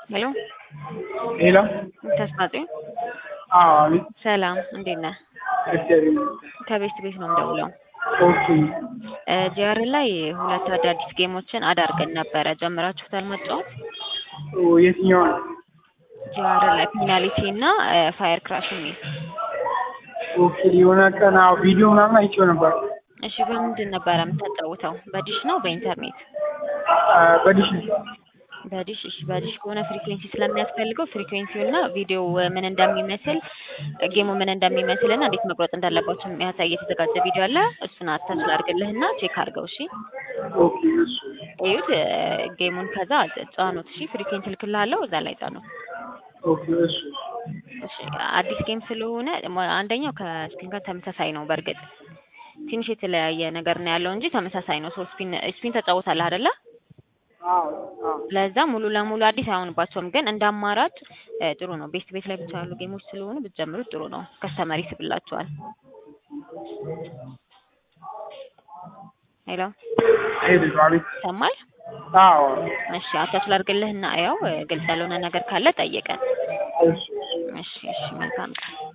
ሄሎ ሄሎ ተስፋጽዮን አዎ አቤት ሰላም እንዴት ነህ? እግዚአብሔር ይመስገን። ከቤት ቤት ነው የምደውለው። ኦኬ ጂአር ላይ ሁለት አዳዲስ ጌሞችን አዳርገን ነበረ። ጀምራችሁታል መጫወት? ኦ የትኛው ነው? ጂአር ላይ ፔናልቲ እና ፋየር ክራሽ የሚል ኦኬ የሆነ ቀን አዎ ቪዲዮ ምናምን አይቼው ነበር። እሺ፣ በምንድን ነበረ የምታጫውተው? በዲሽ ነው በኢንተርኔት? አ፣ በዲሽ ነው። በዲሽ እሺ፣ በዲሽ ከሆነ ፍሪኩዌንሲ ስለሚያስፈልገው ፍሪኩዌንሲው እና ቪዲዮ ምን እንደሚመስል ጌሙ ምን እንደሚመስል እና እንዴት መቁረጥ እንዳለባቸው የሚያሳይ የተዘጋጀ ቪዲዮ አለ። እሱን አታች ላድርግልህና ቼክ አድርገው። እሺ ኦኬ እሱ እዩት ጌሙን፣ ከዛ ጫኑት። እሺ ፍሪኩዌንሲ ልክልሃለሁ፣ እዛ ላይ ጫኑ። ኦኬ እሱ እሺ አዲስ ጌም ስለሆነ አንደኛው ከስፒን ጋር ተመሳሳይ ነው። በእርግጥ ትንሽ የተለያየ ነገር ነው ያለው እንጂ ተመሳሳይ ነው። ሶ ስፒን ስፒን ተጫውታለህ አይደለ? አዎ አዎ ለዛ ሙሉ ለሙሉ አዲስ አይሆንባቸውም፣ ግን እንደ አማራጭ እ ጥሩ ነው። ቤስት ቤት ላይ ብቻ ያሉ ጌሞች ስለሆኑ ብትጀምሩት ጥሩ ነው። ከስተመር ይስብላቸዋል። ሄሎ ሄሎ አቤት ይሰማል? አዎ እሺ አታች ላድርግልህና ያው ግልጽ ያልሆነ ነገር ካለ ጠይቀን። እሱ እሺ እሺ መልካም ቀን